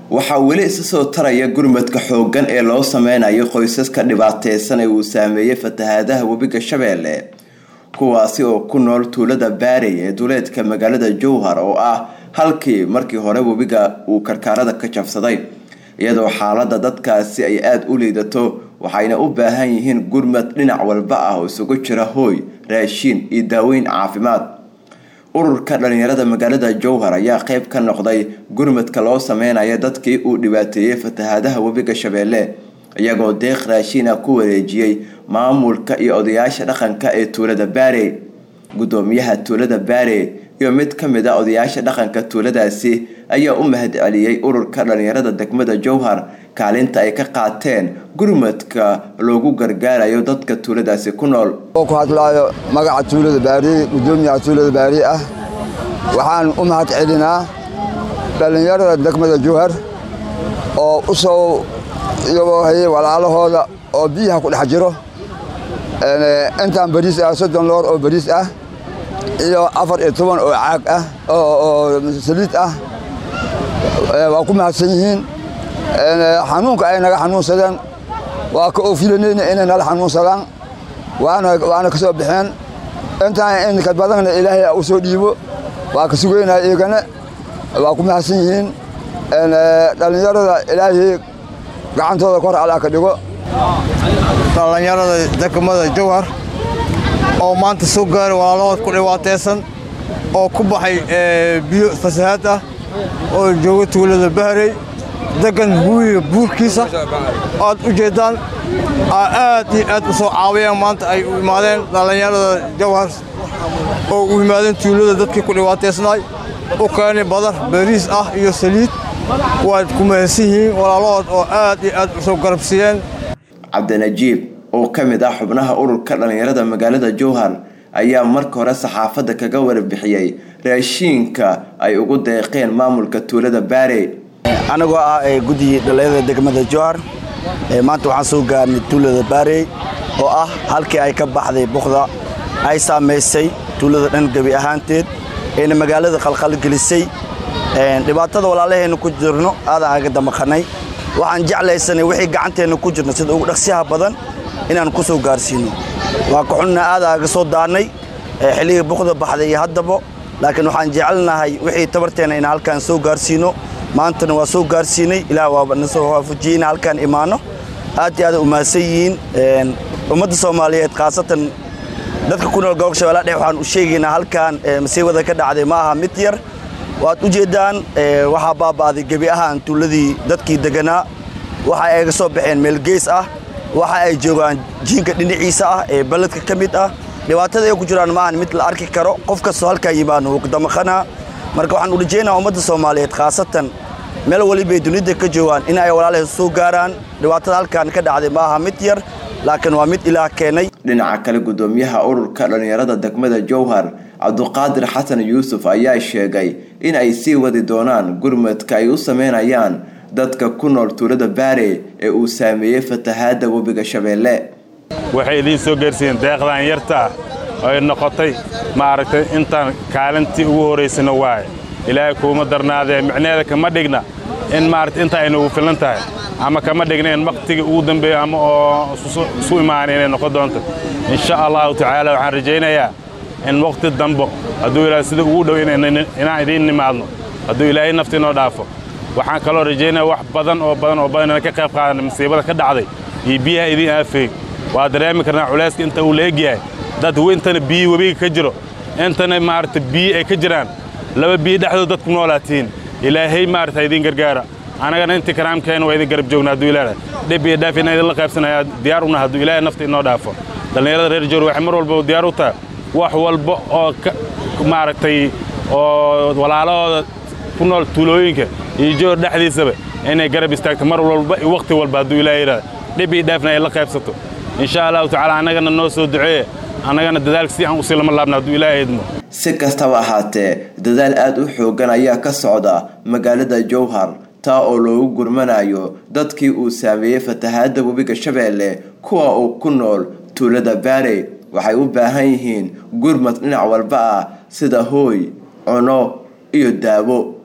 waxaa weli isa soo taraya gurmadka xooggan ee loo sameynayo qoysaska dhibaateysan ee uu saameeyey fatahaadaha webiga shabeelle kuwaasi oo ku nool tuulada baarey ee duleedka magaalada jowhar oo ah halkii markii hore webiga uu karkaarada ka jabsaday iyadoo xaalada dadkaasi ay aada u liidato waxayna u baahan yihiin gurmad dhinac walba ah oo isugu jira hooy raashiin iyo daaweyn caafimaad ururka dhalinyarada magaalada jowhar ayaa qeyb ka noqday gurmadka loo sameynaya dadkii uu dhibaateeyey fatahaadaha webiga shabeelle iyagoo deeq raashiina ku wareejiyey maamulka iyo odayaasha dhaqanka ee tuulada baare gudoomiyaha tuulada baare iyo mid ka mid a odayaasha dhaqanka tuuladaasi ayaa u mahad celiyey ururka dhalinyarada degmada jowhar kaalinta ay ka qaateen gurmadka loogu gargaarayo dadka tuuladaasi ku nool oo ku hadlaayo magaca tuulada baariye gudoomiyaha tuulada baariye ah waxaan u mahad celinaa dhallinyarada degmada jowhar oo u soo iyagoo hayay walaalahooda oo biyaha ku dhex jiro intaan bariis ah soddon loor oo bariis ah iyo afar iyo toban oo caag ah oo saliid ah waa ku mahadsan yihiin xanuunka ay naga xanuunsadeen waa ka oofilanayna inay nala xanuunsadaan waana ka soo baxeen intaan inka badanna ilaahay u soo dhiibo waa ka sugaynaa iyagana waa ku mahadsan yihiin dhallinyarada ilaahay gacantooda kor alaa ka dhigo dhallinyarada degmada jowhar oo maanta soo gaaray walaalahood ku dhibaataysan oo ku baxay biyo fasahaad ah oo jooga tuulada bahrey degan huwiga buurkiisa aad u jeeddaan aad iyo aad u soo caawiyeen maanta ay u imaadeen dhallinyarada jawhar oo u yimaadeen tuulada dadkii ku dhibaataysnaay u keenay badar bariis ah iyo saliid waad ku mahadsan yihiin walaalahood oo aad iyo aad u soo garabsiiyeen cabdinajiib oo ka mid ah xubnaha ururka dhallinyarada magaalada jowhar ayaa marka hore saxaafadda kaga warbixiyey raashiinka ay ugu deeqeen maamulka tuulada baare anagoo ah guddigii dhallinyarada degmada jowhar maanta waxaan soo gaarnay tuulada baarey oo ah halkii ay ka baxday buqda ay saamaysay tuulada dhan gebi ahaanteed ayna magaalada qalqalgelisay dhibaatada walaalaheenna ku jirno aadaan aga damaqanay waxaan jeclaysanay wixii gacanteenna ku jirna sida ugu dhaqsiyaha badan inaan ku soo gaarsiino waa ka xunna aadaan aga soo daannay xilligii buqda baxday iyo haddaba laakiin waxaan jecelnahay wixii tabarteenna inaan halkaan soo gaarsiino maantana waa soo gaarsiinay ilaah waaba na soo waafajiyey in halkaan imaanno aad iyo aad u mahadsan yihiin ummadda soomaaliyeed khaasatan dadka ku nool gobolka shabeellaha dhexe waxaan u sheegaynaa halkaan masiibada ka dhacday ma aha mid yar waad u jeeddaan waxaa baaba'day gebi ahaan tuuladii dadkii deganaa waxa ay ga soo baxeen meel gees ah waxa ay joogaan jiinka dhinaciisa ah ee balledka ka mid ah dhibaatada ay ku jiraan maahan mid la arki karo qof kastoo halkaan yimaano wuu damaqanaa marka waxaan u rajaynaa ummadda soomaaliyeed khaasatan meel walibay dunida ka joogaan in ay walaalahay soo gaaraan dhibaatada halkaan ka dhacday ma aha mid yar laakiin waa mid ilaah keenay dhinaca kale gudoomiyaha ururka dhallinyarada degmada jowhar cabduqaadir xasan yuusuf ayaa sheegay in ay sii wadi doonaan gurmadka ay u sameynayaan dadka ku nool tuulada baare ee uu saameeyey fatahaadda webiga shabeelle waxay idiin soo gaarsiiyeen deeqdan yarta ah ay noqotay maaragtay intaan kaalintii ugu horaysana waaye ilaahay kuuma darnaadee micneheeda kama dhigna in maaragta inta ay nagu filan tahay ama kama dhigna in wakhtigii ugu dambeeya ama oo isu imaana inay noqon doonto insha allahu tacaala waxaan rajaynayaa in wakhti dambo hadduu ilaahay sida ugu dhow inaan idiin nimaadno hadduu ilaahay nafti inoo dhaafo waxaan kaloo rajaynaya wax badan oo badan oo badan inaan ka qayb qaadana masiibada ka dhacday iyo biyaha idiin aafeey waa dareemi karnaa culayska inta uu la egyahay dad intana biyi webiga ka jiro intana maaragta biyi ay ka jiraan laba biyi dhexdood dadku noolaatiin ilaahay maaragta idiin gargaara annagana intii karaamkeena waa idin garab joogna hadduu ilaahay dhib iyo dhaaf inaan idinla qaybsanaya diyaar una hadduu ilaahay nafta inoo dhaafo dhallinyarada reer joor waxay mar walba diyaar u tahay wax walba oo maaragtay oo walaalahooda ku nool tuulooyinka iyo joor dhexdiisaba inay garab istaagto mar walba iyo wakhti walba hadduu ilaahay yidhahda dhib iyo dhaafna ay la qaybsato insha allahu tacaala annagana noo soo duceeye annagana dadaalka si aan usii lama laabna hadduu ilaahay idmo si kastaba ahaatee dadaal aada u xoogan ayaa ka socda magaalada jowhar taa oo loogu gurmanayo dadkii uu saameeyey fatahaadda webiga shabeelle kuwa uu ku nool tuulada baare waxay u baahan yihiin gurmad dhinac walba ah sida hooy cuno iyo daawo